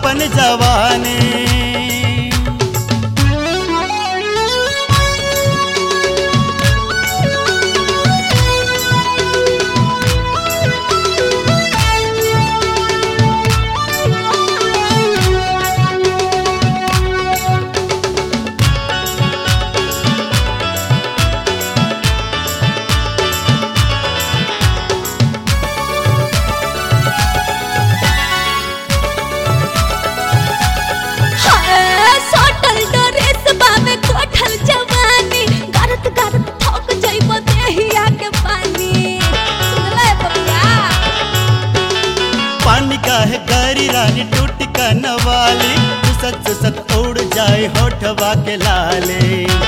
अपन जवानी हाय, सटल ड्रेस बावे कोठल जवानी गरत गरत थक जाइबो देहिया के पानी सुनले बबिया पानी का है गरी रानी टूट कनवाली सुसत सुसत उड़ जाए होठवा के लाले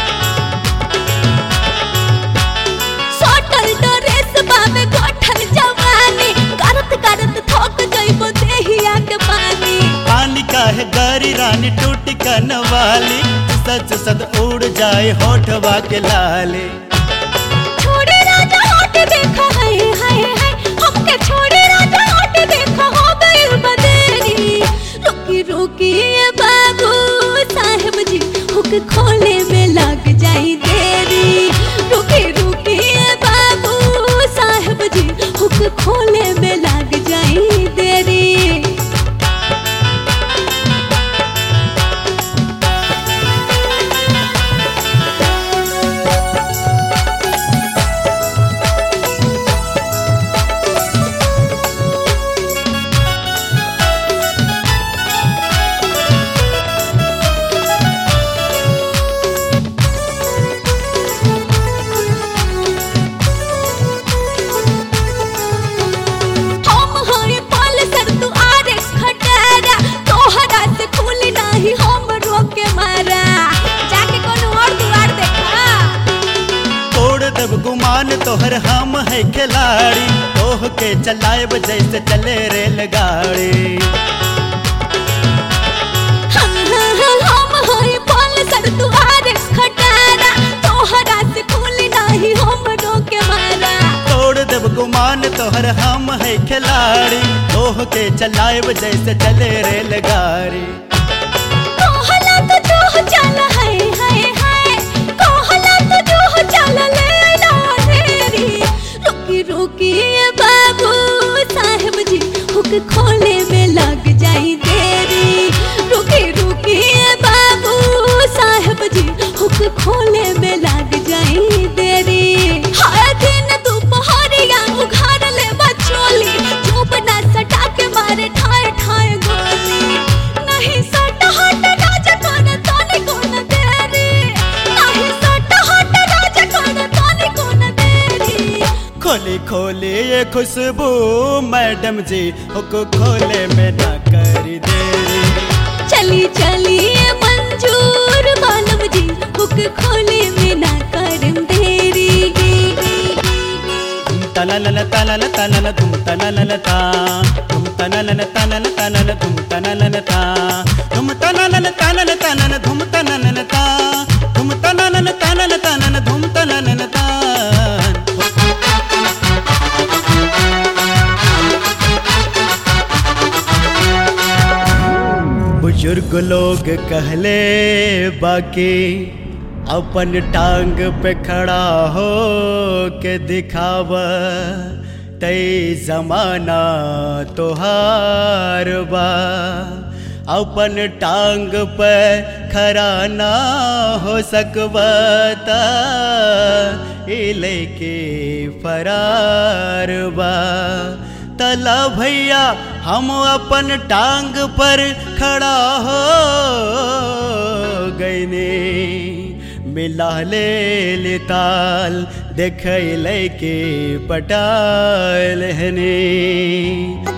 सटल ड्रेस बावे कोठल जवानी गरत गरत थक जाइबो देहिया के पानी पानी का है गरी रानी टूट कनवाली सुसत सुसत उड़ जाए होठवा के लाले छोड़े राजा हट देखा है हाय हाय हमके छोड़े राजा हट देखा हो गइल बदेरी रुकी रुकी ए बाबू साहब जी हुक खोले में लग जाई देरी रुकी रुकी ए बाबू साहब जी हुक खोले में लग जाई देरी हम हई पल सर तू आरे खटारा तोहरा से खुली नाही हम रोके मारा जाके कोनो और दुआर देखा तोड़ देव गुमान तोहर हम है खिलाड़ी तोह के चलाएब जैसे चले रेलगाड़ी हम हम हई पल सर तू आरे खटारा तोहरा से खुली नाही हम रोके मारा तोड़ देव गुमान तोहर हम है खिलाड़ी तोह के चलाएब जैसे चले रेलगाड़ी कहला तो जो चल है है है कहला तो जो चल ले ना तेरी रुकी रुकी ए बाबू साहब जी हुक खोले में लग जाई देरी रुकी रुकी ए बाबू साहब जी हुक खोले में लग जाई देरी हर दिन दोपहरिया उघार ले बचोली चुप ना सटा के मारे ठाए ठाए गोली नहीं सट हट राजा कौन ताने कौन देरी नहीं सट हट राजा कौन ताने कौन देरी खोली खोली ये खुशबू मैडम जी हुक खोले में ना करी देरी चली चली ए मंजूर मालम जी हुक खोले में ना करम देरी धुम तननन तनन तनन धुम तननन ता धुम तननन तनन तनन धुम तननन ता धुम तननन तनन तनन धुम तननन ता धुम तननन तनन तनन धुम तननन ता बुजुर्ग लोग कहले बाकी अपन टांग पे खड़ा हो के दिखाव तई जमाना तोहार बा अपन टांग पे खड़ा ना हो सकबता ई लेके फरार बा तला भैया हम अपन टांग पर खड़ा हो गईने मिला ले ले ताल देख के पटाल हने